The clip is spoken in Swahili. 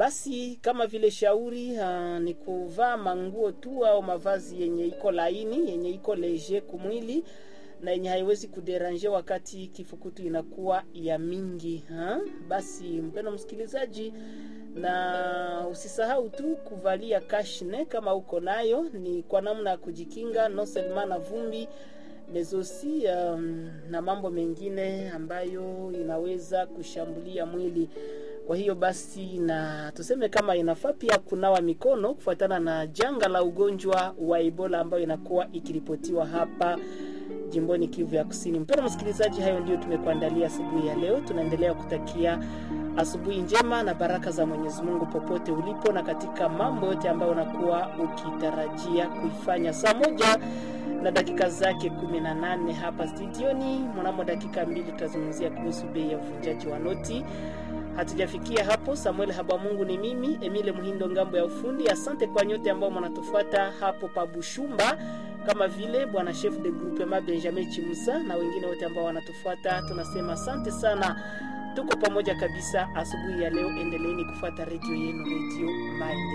Basi kama vile shauri uh, ni kuvaa manguo tu au mavazi yenye iko laini, yenye iko leger kumwili na yenye haiwezi kuderanje wakati kifukutu inakuwa ya mingi ha? Basi mpendo msikilizaji, na usisahau tu kuvalia kashne kama uko nayo, ni kwa namna ya kujikinga non seulement na vumbi mezosi um, na mambo mengine ambayo inaweza kushambulia mwili. Kwa hiyo basi, na tuseme kama inafaa pia kunawa mikono kufuatana na janga la ugonjwa wa Ebola ambayo inakuwa ikiripotiwa hapa jimboni Kivu ya Kusini. Mpendwa msikilizaji, hayo ndio tumekuandalia asubuhi ya leo. Tunaendelea kutakia asubuhi njema na baraka za Mwenyezi Mungu popote ulipo na katika mambo yote ambayo unakuwa ukitarajia kuifanya. Saa moja na dakika zake kumi na nane hapa studioni. Mnamo dakika mbili tutazungumzia kuhusu bei ya uvunjaji wa noti. Hatujafikia hapo. Samuel Habamungu ni mimi, Emile Muhindo ngambo ya ufundi. Asante kwa nyote ambao mnatufuata hapo pa Bushumba, kama vile bwana chef de groupement Benjamin Chimusa na wengine wote ambao wanatufuata, tunasema asante sana. Tuko pamoja kabisa asubuhi ya leo. Endeleeni kufuata redio yenu, redio Maendeleo.